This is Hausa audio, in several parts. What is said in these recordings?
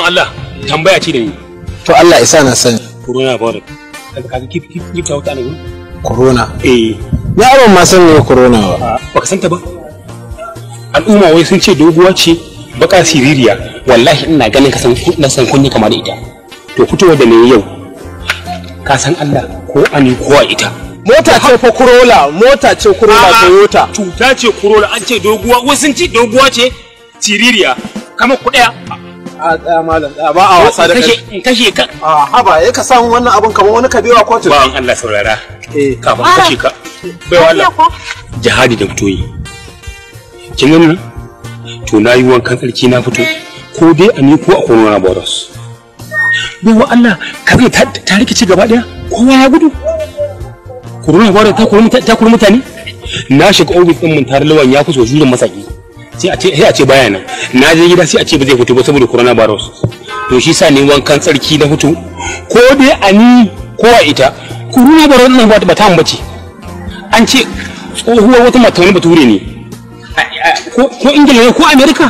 bawan Allah tambaya ce da ni to Allah isa na sani corona virus kaga kaga kif kif kif ta wuta ne corona eh ya ban ma san me corona ba baka santa ba al'umma wai sun ce doguwa ce baka siririya wallahi ina ganin ka san na san kunni kamar da ita to fitowa da ne yau ka san Allah ko ani ko a ita mota ce fa Corolla mota ce Corolla Toyota cuta ce kurola an ce doguwa wai sun ce doguwa ce siririya kamar ku daya a tsaya malam tsaya ba a wasa da kai kashe in kashe ka a haba ya ka samu wannan abun kamar wani kabewa kotu bawan Allah saurara eh kafin kashe ka baiwa Allah jihadi da fito yi kin gani nan to na yi wankan tsarki na fito ko dai a ni ko a corona virus baiwa Allah ka zai ta ta rikici gaba daya kowa ya gudu corona virus ta kuri mutane ta kuri mutane na shiga ofis din mun tare lawan ya fi so jurin masaki sai a ce sai a ce baya nan na je gida sai a ce ba zai fito ba saboda corona virus to shi sa ne wankan tsarki na fito ko dai a ni ko a ita corona virus nan ba ta ambace an ce tsohuwar wata mata wani bature ne ko ko ingila ne ko amerika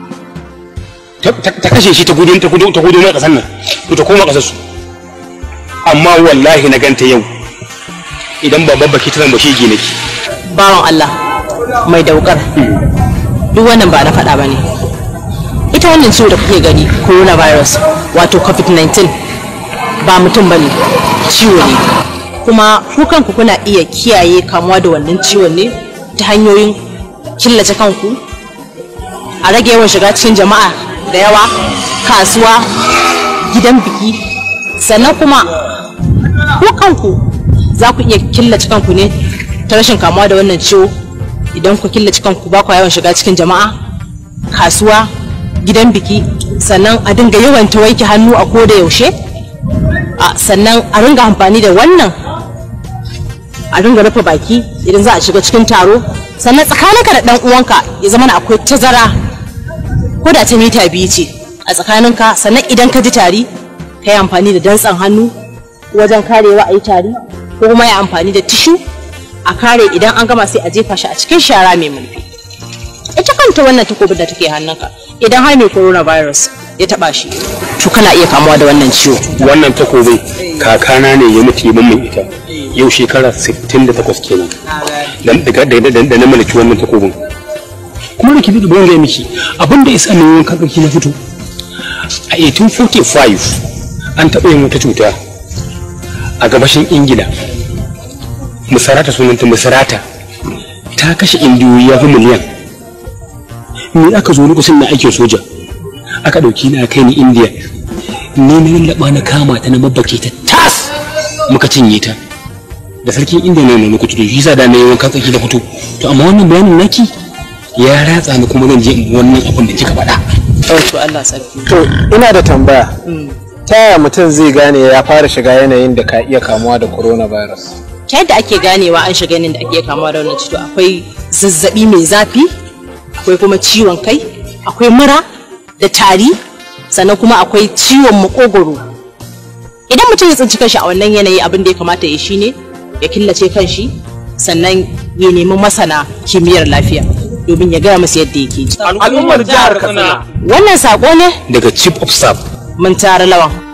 ta ta kashe shi ta gudu ta gudu ta gudu na kasar nan to ta koma kasar su amma wallahi na ganta yau idan ba babbaki ta zan ba shege nake bawan Allah mai daukar duk wannan ba na faɗa ba ne ita wannan ciwo da kuke gani coronavirus wato covid-19 ba mutum ba ne ciwo ne kuma ku kanku kuna iya kiyaye kamuwa da wannan ciwon ne ta hanyoyin killace kanku a rage yawan shiga cikin jama'a da yawa kasuwa gidan biki sannan kuma ku kanku za ku iya killace kanku ne ta rashin kamuwa da wannan ciwo idan ku killace kanku ba ku yawan shiga cikin jama'a kasuwa gidan biki sannan a dinga yawan ta wanke hannu a koda yaushe a sannan a ringa amfani da wannan a ringa rufe baki idan za a shiga cikin taro sannan tsakaninka da dan uwanka ya zama na akwai tazara ko da ta mita biyu ce a tsakaninka sannan idan ka ji tari ka yi amfani da dantsan hannu wajen karewa a yi tari ko kuma ya amfani da tishu a kare idan an gama sai a jefa shi a cikin shara mai mulki ita kanta wannan takobin da take hannunka idan har mai coronavirus ya taba shi to kana iya kamuwa da wannan ciwo wannan takobin kakana ne ya mutu ya mai ita yau shekara 68 kenan dan daga da da na mallaki wannan takobin kuma da kibi da bayan gaya miki abin da isa ne wankan tsarki na fito a 1845 an taɓa yin wata cuta a gabashin ingila musarata sunanta musarata ta kashe indiyoyi ya fi miliyan me aka zo lokacin na aikin soja aka ɗauki na kai ni indiya ne na lallaba na kama ta na mabbake ta tas muka cinye ta da sarkin indiya ne na kutu shi yasa da na yi wankan tsaki da fito to amma wannan bayanin naki ya ratsa ni kuma zan je in bi wannan abin da kika faɗa to Allah sarki to ina da tambaya ta yaya mutum zai gane ya fara shiga yanayin da ka iya kamuwa da coronavirus ta yadda ake ganewa an shiga yanayin da ake kamuwa da wannan cuta akwai zazzabi mai zafi akwai kuma ciwon kai akwai mura da tari sannan kuma akwai ciwon makogoro idan mutum ya tsinci kanshi a wannan yanayi abin da ya kamata ya shi ne ya killace kanshi sannan ya nemi masana kimiyyar lafiya domin ya gaya musu yadda yake ji al'ummar jihar katsina wannan sako ne daga chief of staff mun tara lawan